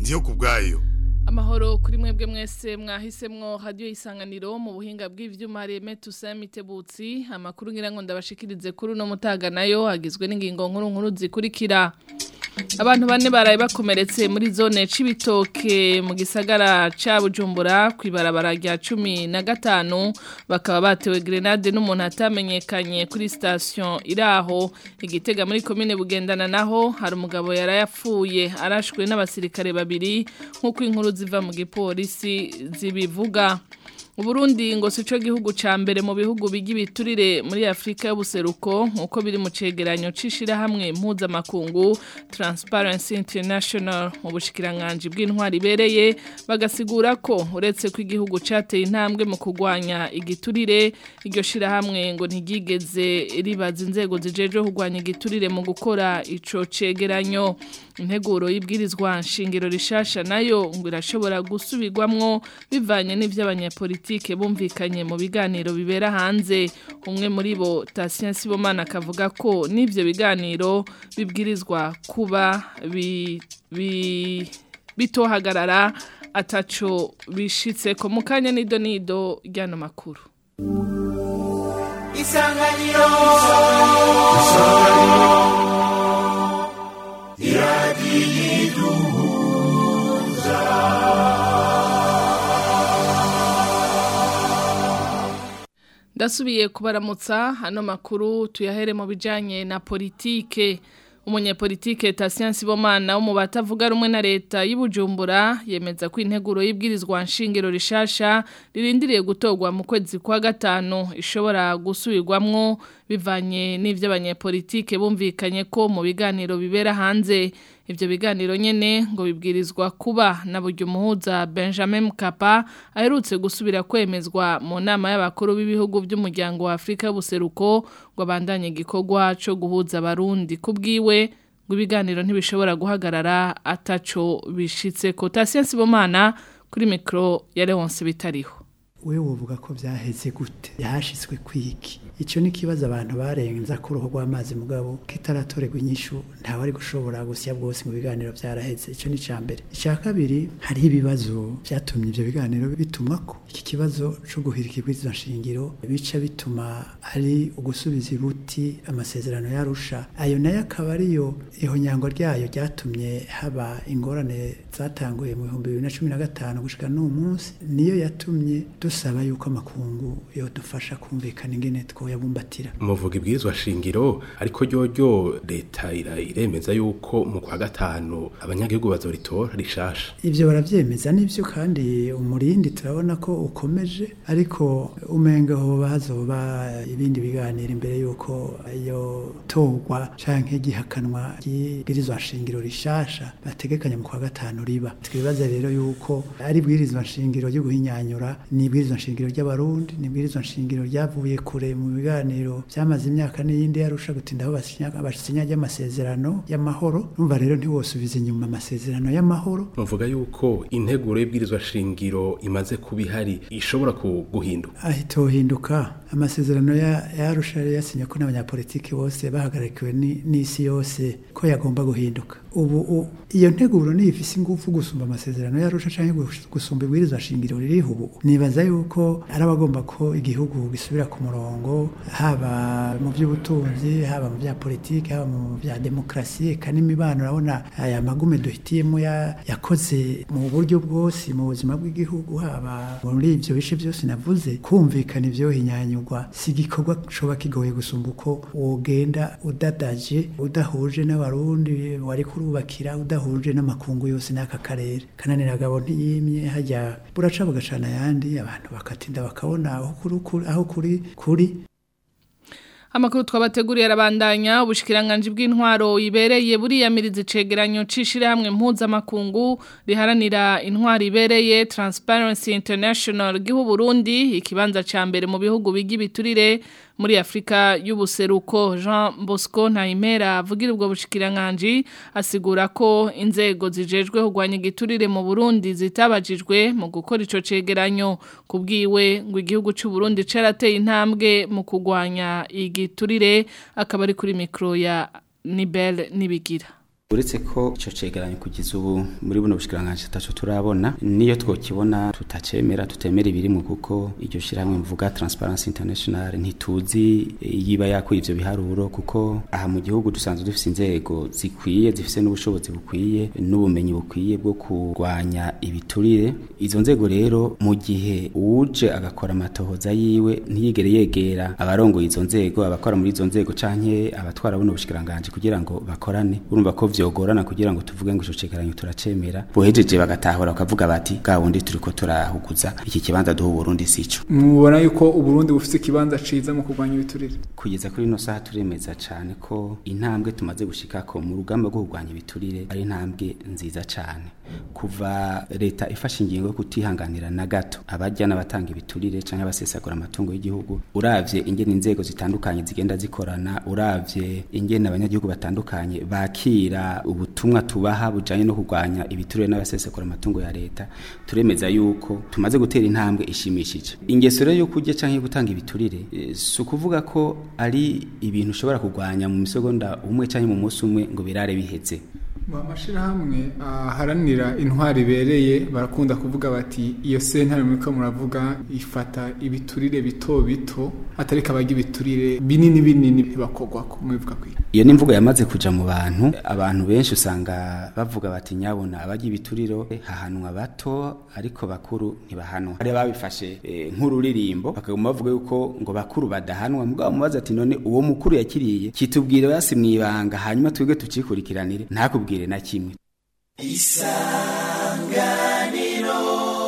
ndiyo ku bwayo amahoro kuri mwebwe mwese mwahisemwo radio isanganiro mu buhinga bw'ivyuma reme tusamitebutsi amakuru ngira ngo ndabashikirize kuri no mutaga nayo agizwe n'ingingo nkuru nkuru zikurikira abantu bane baraye bakomeretse muri zone c'ibitoke mu gisagara ca Bujumbura kwibarabara rya 15 bakaba batewe grenade n'umuntu atamenyekanye kuri station iraho igitega muri commune bugendana naho hari umugabo yarayapfuye arashwe n'abasirikare babiri nkuko inkuru ziva mu gipolisi zibivuga Uburundi ngo sico gihugu ca mbere mu bihugu bigi biturire muri Afrika y'ubuseruko nkuko biri mu cegeranyo cishira hamwe impuza makungu Transparency International mu bushikiranganje bw'intwari bereye bagasigura ko uretse ko igihugu cateye intambwe mu kugwanya igiturire iryo shira hamwe ngo ntigigeze ribaza inzego zijeje kugwanya igiturire mu gukora ico cegeranyo integuro y'ibwirizwa nshingiro rishasha nayo ngo irashobora gusubirwamwo bivanye n'ivy'abanyapolitiki politike bumvikanye mu biganiro bibera hanze umwe muri bo Tatien Sibomana akavuga ko n'ivyo biganiro bibwirizwa kuba bi, bi, bitohagarara ataco bishitse ko mukanya nido nido ryano makuru Isanganiro Isanganiro Ndasubiye kubaramutsa hano makuru tuyahere mu bijanye na politike umunyepolitike Tatien Sibomana wo mu batavuga rumwe na leta y'Ibujumbura yemeza ko integuro y'ibwirizwa nshingiro rishasha ririndiriye gutogwa mu kwezi kwa gatanu ishobora gusubirwamwo bivanye n'ivyo abanyepolitike bumvikanye ko mu biganiro bibera hanze ivyo biganiro nyene ngo bibwirizwa kuba na buryo muhuza Benjamin Mkapa aherutse gusubira kwemezwa mu nama y'abakuru b'ibihugu by'umuryango wa Afrika y'ubuseruko ngo abandanye igikorwa co guhuza abarundi kubwiwe ngo ibiganiro ntibishobora guhagarara ataco bishitse ko Tatien Sibomana kuri micro ya Leonce bitariho wewe wovuga ko byaheze gute yahashitswe kwiki icyo ni kibazo abantu barenza ku ruhu rw'amazi mugabo kitaratorerwa inyishu ntawe ari gushobora gusya bwose mu biganiro byaraheze icyo ni cya mbere icya kabiri hariho ibibazo byatumye ibyo biganiro bitumwa ko iki kibazo cyo guhirika ibwirizwa nshingiro bica bituma ari ugusubiza ibuti amasezerano yarusha ayo nayo akaba ariyo ihonyango ryayo ryatumye haba ingorane zatanguye mu bihumbi bibiri na cumi na gatanu gushyika n'uwo munsi niyo yatumye dusaba yuko amakungu yodufasha kumvikana ingene twoyabumbatira muvuga ibwirizwa shingiro ariko ryoryo leta iremeza yuko mu kwa gatanu abanyagihugu bazoritora rishasha ivyo baravyemeza nivyo kandi umurindi turabona ko ukomeje ariko umenga hoba hazoba ibindi biganiro imbere yuko iyo torwa canke gihakanwa ry'ibwirizwa shingiro rishasha bategekanya mu kwa gatanu riba twibaza rero yuko ari ibwirizwa shingiro ryo guhinyanyura ni ibwirizwa nshingiro ry'abarundi ni ibwirizwa nshingiro ryavuye kure mu biganiro byamaze imyaka n'iyindi yarusha gutinda aho basinya ry'amasezerano y'amahoro numva rero ntiwosubiza inyuma amasezerano y'amahoro muvuga yuko integuro y'ibwirizwa shingiro imaze kuba ihari ishobora guhinduka ahitohinduka amasezerano yarusha yari yasinye ko n'abanyapolitiki bose bahagarikiwe n'isi yose ko yagomba guhinduka ubu iyo nteguro niyo ifise ingufu gusumba amasezerano yarusha cyangwa gusumba ibwirizwa shingiro ririho ubu nibaza yuko ari abagomba ko igihugu gisubira ku murongo haba mu by'ubutunzi haba mu bya politiki haba mu bya demokarasi eka n'imibano urabona aya magume duhitiyemo yakoze mu buryo bwose mu buzima bw'igihugu haba muri ibyo bice byose navuze kumvikana ibyo hinyanyurwa si igikorwa coba kigoye gusumba uko wogenda udadaje udahuje n'abarundi wari kurubakira udahuje n'amakungu yose n'aka karere kananira gabo ntiyimye hajya buraca bugacana ayandi abantu bakatinda bakabona aho kuri kuri Amakuru twabateguriye arabandanya ubushikiranganje bw'intwaro ibereye buriyamiriza icegeranyo cishire hamwe mpuza makungu riharanira intwaro ibereye Transparency International gihu Burundi ikibanza ca mbere mu bihugu bigi biturire muri Afrika y'ubuseruko Jean Bosco Ntaimera avugira ubwo bushikiranganje asigura ko inzego zijejwe kugwanya igiturire mu Burundi zitabajijwe mu gukora ico cegeranyo kubwiwe ngo igihugu c'u Burundi carateye intambwe mu kugwanya igiturire akaba ari kuri mikro ya Nibel Nibigira uretse ko ico cegeranyo kugeza ubu muri buno bushikiranganje taco turabona niyo twokibona tutacemera tutemera ibirimo kuko iryo shiramwe mvuga Transparency International ntituzi yiba yakuye ivyo biharuro kuko aha mu gihugu dusanzwe dufise inzego zikwiye zifise n'ubushobozi bukwiye n'ubumenyi bukwiye bwo kurwanya ibiturire izo nzego rero mu gihe uje agakora amatohoza yiwe ntiyigere yegera abarongoye izo nzego abakora muri izo nzego canke abatwara buno bushikiranganje kugira ngo bakorane urumva ko vyogorana kugira ngo tuvuge ngo ico cegeranyo turacemera bohejeje bagatahura bakavuga bati bwa wundi turiko turahuguza iki kibanza duha Burundi sico mubona yuko uburundi bufite ikibanza ciza mu kurwanya ibiturire kugeza kuri ino saha turemeza cane ko intambwe tumaze gushikako mu rugamba rwo kurwanya ibiturire ari intambwe nziza cane kuva leta ifashe ingingo yo kutihanganira na gato abajya n'abatanga ibiturire canke abasesagura amatungo y'igihugu uravye ingene inzego zitandukanye zigenda zikorana uravye ingene abanyagihugu batandukanye bakira ubutumwa tubaha bujanye no kurwanya ibiturire n'abasesagura amatungo ya leta turemeza yuko tumaze gutera intambwe ishimishije ingeso rero yo kurya canke gutanga ibiturire e, si ukuvuga ko ari ibintu ushobora kurwanya mu misegonda umwe canke mu munsi umwe ngo birare biheze amashirahamwe aharanira intwari ibereye barakunda kuvuga bati iyo sentare muriko muravuga ifata ibiturire bito bito atari kabajya ibiturire binini binini ntibakogwako mubivuga kwiga iyo ni imvugo yamaze kuja mu bantu abantu benshi usanga bavuga bati nyabona abajya ibituriro hahanwa bato ariko bakuru ntibahanwa hari babifashe e, nk'ururirimbo bakaguma bavuga yuko ngo bakuru badahanwa mugabo mubaza ati none uwo mukuru yakiriye kitubwire basi mwibanga hanyuma twebwe tucikurikiranire ntakubwire na kimwe isanganiro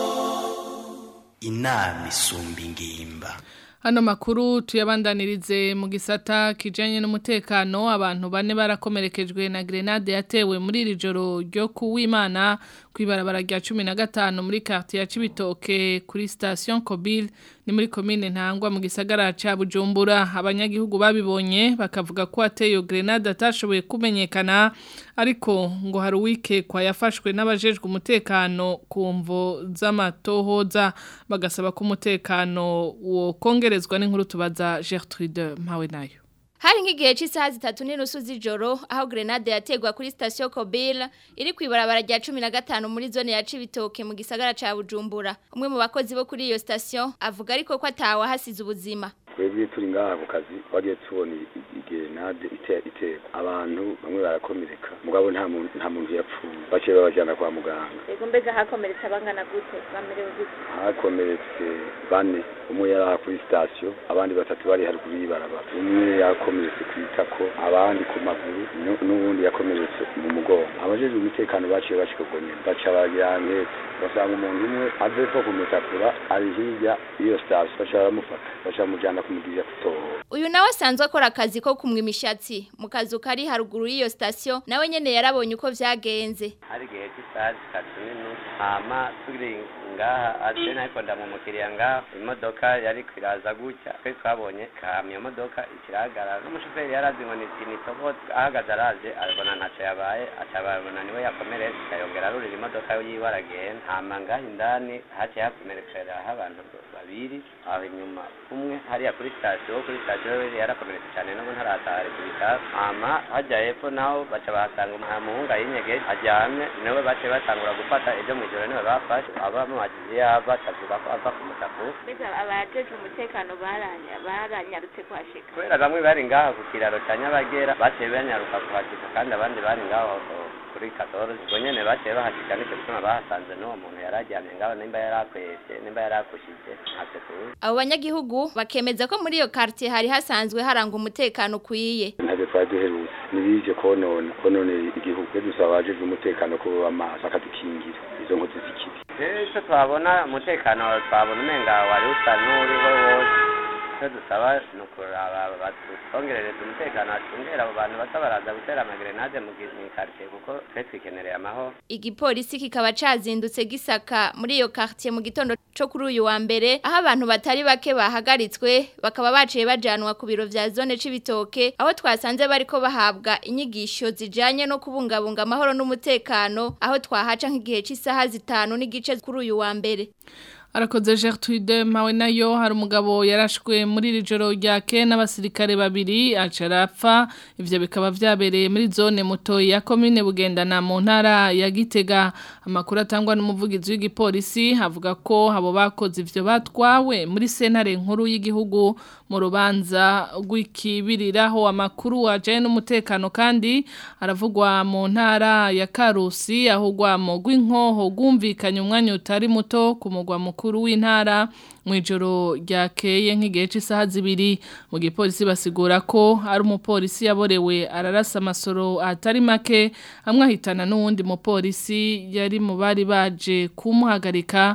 inama isumba ingimba Hano makuru tuyabandanirize mu gisata kijanye n'umutekano abantu bane barakomerekejwe na grenade yatewe muri iri joro ryo kuwimana kwibarabara rya 15 muri quartier ya Cibitoke kuri station Kobil ni muri commune ntangwa mu gisagara ca Bujumbura abanyagihugu babibonye bakavuga ko ateyo grenade atashoboye kumenyekana ariko ngo hari wike kwa yafashwe n'abajejwe umutekano ku mvo z'amatohoza bagasaba ko umutekano wo kongerezwa n'inkuru tubaza Gertrude mpawe nayo Hari nk'igihe cy'isaha zitatu n'inusu z'ijoro aho grenade yategwa kuri station Kobil iri kwibarabara rya 15 muri zone ya Cibitoke mu gisagara ca Bujumbura. Umwe mu bakozi bo kuri iyo station avuga ariko ko atawa hasize ubuzima. twebwe turi ngaha ku kazi twagiye tubona igerenade iteka abantu bamwe barakomereka mugabo nta muntu nta muntu yapfuye baciye babajyana kwa muganga yego mbega hakomeretse abangana gute bamerewe gute hakomeretse bane umwe yari aha kuri sitasiyo abandi batatu bari haruguru y'ibarabara umwe yakomeretse ku itako abandi ku maguru n'ubundi yakomeretse mu mugongo abajejwe umutekano baciye bashika nyine baca bagira nketse basanga umuntu umwe ave ko kumutakura ari hirya y'iyo sitasiyo baca baramufata baca bamujyana kumugirira kutohora uyu nawe asanzwe akora akazi ko kumwa imishatsi mu kazu kari haruguru y'iyo sitasiyo nawe nyene yarabonye uko vyagenze hari igihe cy'isaha zitatu n'inusu hama turi ngaha ate nariko ndamumukiriya ngaha imodoka yari kwiraza gutya twe twabonye kamyo modoka ikirahagarara n'umushoferi yari azi ngo ni tinitobo ahagaze araje arabona ntaco yabaye acababona niwe yakomeretse ayongera arurira imodoka yiwe aragenda hama ngaha indani haciye hakomerekeraho abantu babiri aho inyuma umwe hariya kuri sitasiyo kuri sitasiyo we yarakomeretse cyane nubwo ntaratahari ku bitaro hama hajya hepfo naho baca bahasanga umuhungu yinyegeje aryamye niwe baciye batangura gufata ejo mu ijoro niwe bafashe abamuhagiye yava akavuga ko ava ku mutaku mbega abajejwe umutekano baranyarutse kuhashika kubera bamwe bari ngaha ku kiraro cya nyabagera baciye banyaruka kuhashika kandi abandi bari ngaho kuri katoro ubwo nyene baciye bahashika nicyo gituma bahasanze n'uwo muntu yari aryamye ngaho nimba yari akweshe nimba yari akushije ntacyo tuzi abo banyagihugu bakemeza ko muri iyo quartier hari hasanzwe haranga umutekano ukwiye ntabwo twari duherutse ntibije konona konona igihugu iyo dusaba abajejwe umutekano ko baba amaso bakadukingira izo nkozi z'ikibi icyo twabona umutekano twabona umenga wari usa n'uriho wose icyo dusaba ni ukuraba batwongerereza umutekano hacungera abo bantu bato baraza gutera amagrenade mu quartier kuko twe twikenereye amahoro igipolisi kikaba cazindutse gisaka muri iyo quartier mu gitondo co kuri uyu wa mbere aho abantu batari bake bahagaritswe bakaba baciye bajanwa ku biro vya zone c'ibitoke aho twasanze bariko bahabwa inyigisho zijanye no kubungabunga amahoro n'umutekano aho twahaca nk'igihe c'isaha zitanu n'igice kuri uyu wa mbere Arakoze Gertrude mawe nayo hari umugabo yarashwe muri iri joro rya ke n'abasirikare babiri acarapfa ivyo bikaba vyabereye muri zone muto ya commune bugendana mu ntara ya Gitega amakuru atangwa n'umuvugizi w'igipolisi avuga ko abo bakoze ivyo batwawe muri sentare nkuru y'igihugu mu rubanza rw'ikibiriraho amakuru ajaye n'umutekano kandi aravugwa mu ntara ya Karusi ahugwa mu rw'inkoho gwumvikanye umwanya utari muto ku mugwa mukuru w'intara mu ijoro ryakeye nk'igihe cy'isaha zibiri mu gipolisi basigura ko ari umupolisi yaborewe ararasa amasoro atari make amwe ahitana n'uwundi mupolisi yari mu bari baje kumuhagarika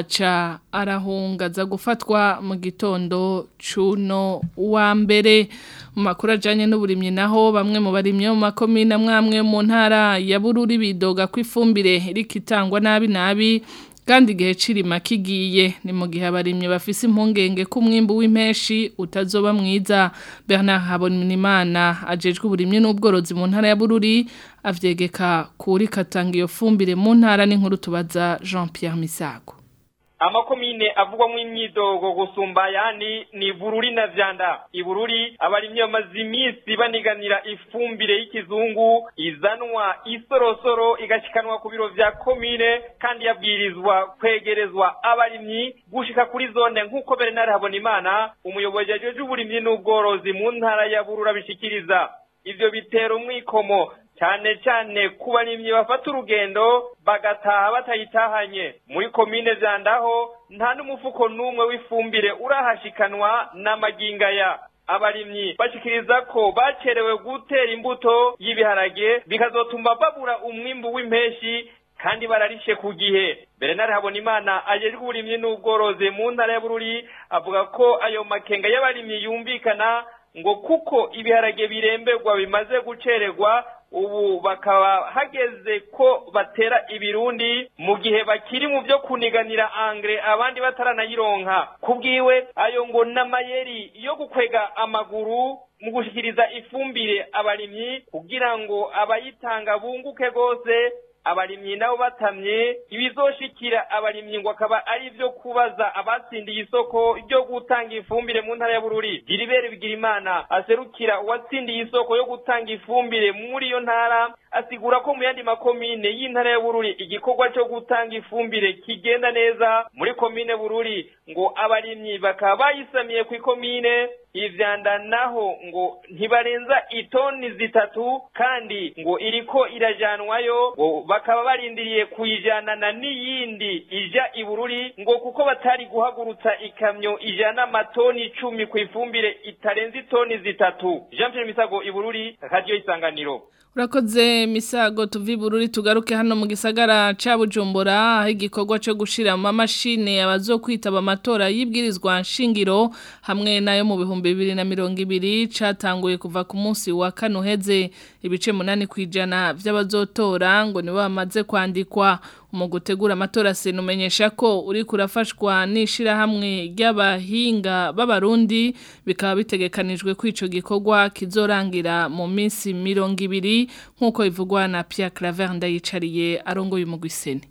aca arahungaza gufatwa mu gitondo cuno wa mbere mu makuru ajyanye n'uburimyi naho bamwe mu barimyi mu makomine amwe mu ntara ya bururi bidoga ko ifumbire rikitangwa nabi nabi kandi igihe cirima kigiye ni mu gihe abarimye bafise impungenge ko umwimbu w'impeshi utazoba mwiza Bernard Habonimana ajejwe uburimye n'ubworozi mu ntara ya Bururi avyegeka kuri katanga iyo fumbire mu ntara n'inkuru tubaza Jean Pierre Misago amakomine avugwamo imyidogo gusumba ayandi ni bururi na vyanda ibururi abarimyi bamaze iminsi baniganira ifumbire y'ikizungu izanwa isorosoro igashikanwa ku biro vya komine kandi yabwirizwa kwegerezwa abarimyi gushika kuri zone nk'uko Bernard Habonimana umuyobozi ajeje uburimyi n'ubworozi mu ntara ya bururi abishikiriza ivyo bitera umwikomo cyane cyane ku barimyi bafata urugendo bagataha batayitahanye muri komine zandaho nta n'umufuko n'umwe w'ifumbire urahashikanwa n'amagingaya abarimyi bashikiriza ko bacerewe gutera imbuto y'ibiharage bikazotuma babura umwimbu w'impeshi kandi bararishe ku gihe Bernard Habonimana ajejwe uburimyi n'ubworozi mu ntara ya Bururi avuga ko ayo makenga y'abarimyi yumvikana ngo kuko ibiharage biremberwa bimaze gucererwa ubu bakaba hageze ko batera ibirundi mu gihe bakiri mu byo kuniganira angre abandi bataranayironka kubwiwe ayo ngo n'amayeri yo gukwega amaguru mu gushikiriza ifumbire abarimyi kugira ngo abayitanga bunguke gose abarimyi nabo batamye ibizoshikira abarimyi ngo akaba ari byo kubaza abatsindiye isoko ryo gutanga ifumbire mu ntara ya Bururi Giribere Bigirimana aserukira uwatsindiye isoko yo gutanga ifumbire muri iyo ntara asigura ko mu yandi makomine y'intara ya Bururi igikorwa cyo gutanga ifumbire kigenda neza muri komine Bururi ngo abarimyi bakaba bayisamiye ku ikomine ivyanda naho ngo ntibarenza itoni zitatu kandi ngo iriko irajanwayo ngo bakaba barindiriye kuyijanana n'iyindi ija ibururi ngo kuko batari guhagurutsa ikamyo ijana amatoni icumi ku ifumbire itarenze itoni zitatu Jean Pierre Misago ibururi radio isanganiro Urakoze misago tuvi bururi tugaruke hano mu gisagara ca Bujumbura aho igikorwa cyo gushira mu mashine abazokwitaba amatora y'ibwirizwa nshingiro hamwe nayo mu bihumbi 2020 catanguye kuva ku munsi wa kanuheze ibice munani kwijana vy'abazotora ngo nibo bamaze kwandikwa mu gutegura amatora senumenyesha ko uri kurafashwa nishira hamwe ry'abahinga b'abarundi bikaba bitegekanijwe ko ico gikorwa kizorangira mu minsi 200 nkuko bivugwa na Pierre Claver ndayicariye arongoye umugwiseni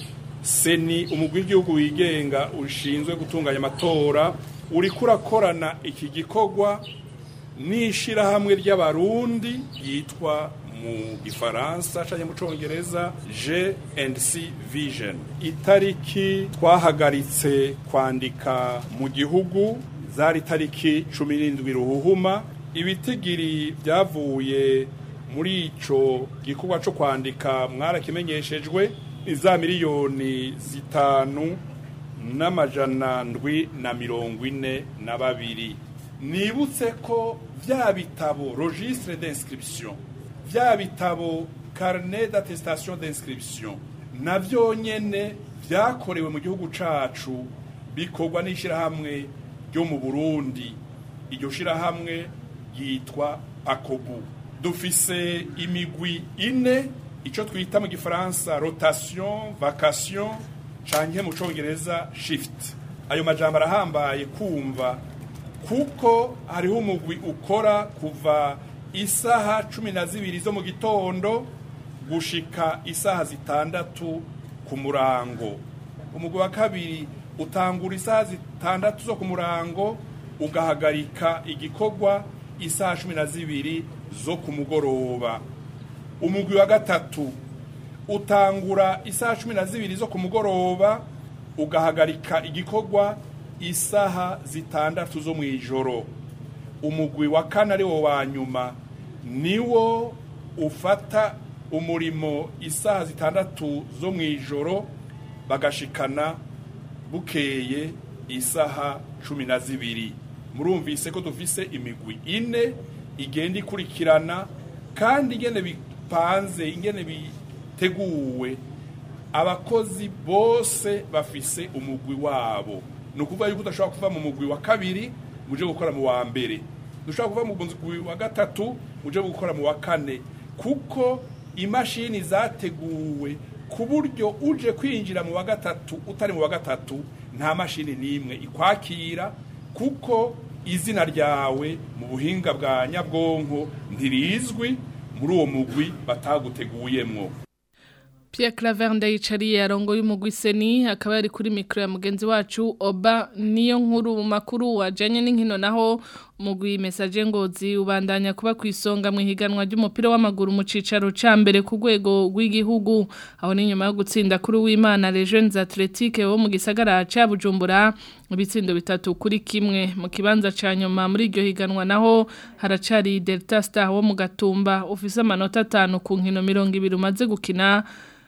seni umugwi w'igihugu wigenga ushinzwe gutunganya amatora uri kurakorana iki gikorwa n'ishirahamwe ry'abarundi yitwa mu gifaransa canke mu congereza G&C Vision itariki twahagaritse kwandika mu gihugu zari tariki 17 ruhuhuma ibitigiri byavuye muri ico gikorwa co kwandika mwarakimenyeshejwe iza miliyoni zitanu n'amajana ndwi na mirongo ine na babiri nibutse ko vya bitabo registre d'inscription vya bitabo carnet d'attestation d'inscription navyo nyene vyakorewe mu gihugu cacu bikorwa n'ishirahamwe ryo mu Burundi iryo shirahamwe yitwa akobu dufise imigwi ine ico twita mu gifaransa rotation vacation canke mu congereza shift ayo majambo arahambaye kumva kuko hariho umugwi ukora kuva isaha cumi na zibiri zo mu gitondo gushika isaha zitandatu ku murango umugwi wa kabiri utangura isaha zitandatu zo ku murango ugahagarika igikorwa isaha cumi na zibiri zo ku mugoroba umugwi wa gatatu utangura isaha cumi na zibiri zo ku mugoroba ugahagarika igikorwa isaha zitandatu zo mu ijoro umugwi wa kane ari wo wa nyuma niwo ufata umurimo isaha zitandatu zo mu ijoro bagashikana bukeye isaha cumi na zibiri murumvise ko dufise imigwi ine igenda ikurikirana kandi ingene bipanze ingene biteguwe abakozi bose bafise umugwi wabo ni ukuvuga yuko udashobora kuva mu mugwi wa kabiri muje gukora mu wa mbere dushobora kuva mu mugwi wa gatatu muje gukora mu wa kane kuko imashini zateguwe ku buryo uje kwinjira mu wa gatatu utari mu wa gatatu nta mashini n'imwe ikwakira kuko izina ryawe mu buhinga bwa nyabwonko ntirizwi muri uwo mugwi bataguteguyemwo Pierre Claver ndayicariye arongo y'umugwi seni akaba yari kuri mikro ya mugenzi wacu Oba niyo nkuru mu makuru wajanye n'inkino naho umugwi message ngozi ubandanya kuba kwisonga mu higanwa ry'umupira w'amaguru mu cicaro ca mbere ku rwego rw'igihugu aho ni nyuma yo gutsinda kuri w'Imana Les Jeunes Athletiques wo mu gisagara ca Bujumbura ibitsindo bitatu kuri kimwe mu kibanza ca nyuma muri iryo higanwa naho haracari Delta Star wo mu Gatumba ufise amanota 5 ku nkino 200 umaze gukina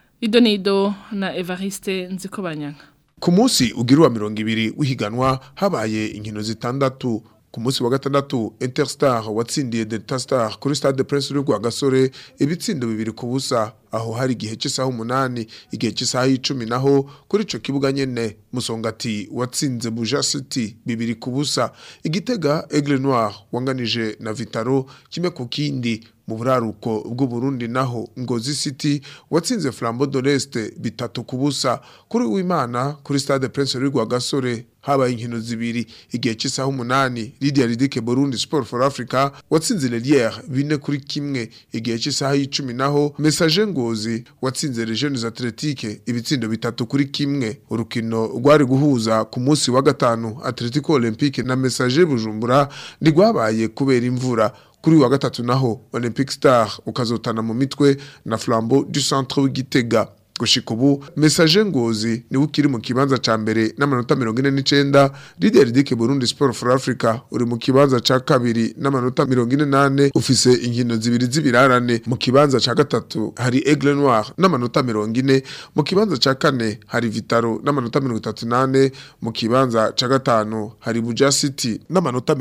Idonido na Evariste Nzikobanyanga. Ku munsi ugira wa mirongo ibiri w'ihiganwa habaye inkino zitandatu ku munsi wa gatandatu Interstar watsindiye Delta Star kuri Stade Prince Rugwa Gasore ibitsindo bibiri ku busa aho hari igihe cy'isaha umunani igihe cy'isaha y'icumi naho kuri ico kibuga nyene musongati watsinze Buja City bibiri ku busa igitega Aigle Noir wanganije na Vitaro kimwe ku kindi mu buraruko bw'u Burundi naho Ngozi City watsinze Flambeau de l'Est bitatu ku busa kuri w'Imana kuri Stade Prince Rugwa Gasore habaye inkino zibiri igihe cy'isaha umunani Lydia Ridike Burundi Sport for Africa watsinze Lelière bine kuri kimwe igihe cy'isaha y'icumi naho Message Ngozi watsinze Les Jeunes Athletiques ibitsindo bitatu kuri kimwe urukino rwari guhuza ku munsi wa gatanu Atletico Olympique na Message Bujumbura ndigwabaye kubera imvura kuri wa gatatu naho Olympic Star ukazotana mu mitwe na Flambeau du Centre w'Igitega gushika ubu message ngozi ni ukiri mu kibanza ca mbere n'amanota 49 Lydia Ridike Burundi Sport for Africa uri mu kibanza ca kabiri n'amanota 48 ufise inkino zibiri zibirarane mu kibanza ca gatatu hari Aigle Noir n'amanota 40 mu kibanza ca kane hari Vitaro n'amanota 38 mu kibanza ca gatanu hari Buja City n'amanota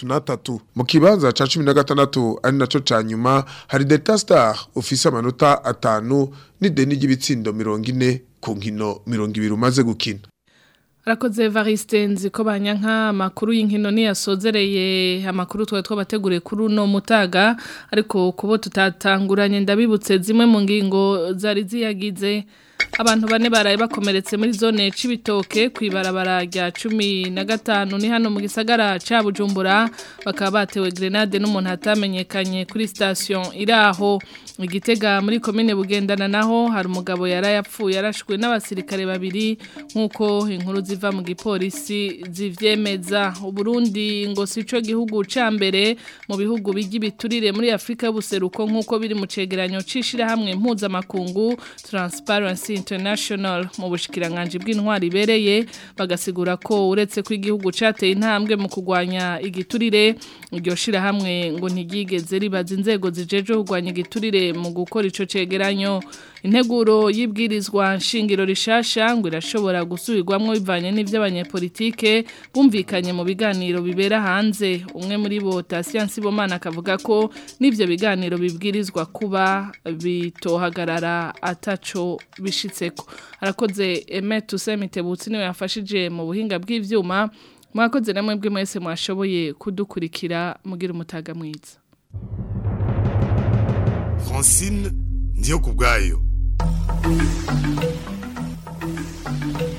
33 mu kibanza ca 16 ari naco ca nyuma hari Delta Star ufise amanota atanu n'ideni ry'ibitsindo mirongo ine ku nkino mirongo ibiri umaze gukina Arakoze Evariste nziko banyanka amakuru y'inkino niyasozereye amakuru twa twabateguriye kuri uno mutaga ariko kubo tutatanguranye ndabibutse zimwe mu ngingo zari ziyagize abantu bane baraye bakomeretse muri zone c'ibitoke kwibarabara rya 15 ni hano mu gisagara ca Bujumbura bakaba batewe grenade n'umuntu hatamenyekanye kuri station iraho igitega muri commune bugendana naho hari umugabo yarayapfuye yarashwe n'abasirikare babiri nkuko inkuru ziva mu gipolisi zivyemeza uburundi ngo sico gihugu ca mbere mu bihugu bigibiturire muri Afrika y'ubuseruko nkuko biri mu cegeranyo cishira hamwe mpuzamakungu Transparency International mu bushikiranganje bw'intwari ibereye bagasigura ko uretse ko igihugu cateye intambwe mu kugwanya igiturire iryo shira hamwe ngo ntigigeze ribaza inzego zijeje kugwanya igiturire mu gukora ico cegeranyo integuro y'ibwirizwa nshingiro rishasha ngo irashobora gusubirwamwo bivanye n'ivy'abanyepolitike bumvikanye mu biganiro bibera hanze umwe muri bo Tasian Sibomana akavuga ko n'ivyo biganiro bibwirizwa kuba bitohagarara ataco bishitseko arakoze Aimé Toussaint Mitebutsi niwe yafashije mu buhinga bw'ivyuma mwakoze namwe bwe mwese mwashoboye kudukurikira mugira umutaga mwiza Francine ndiyo kubwayo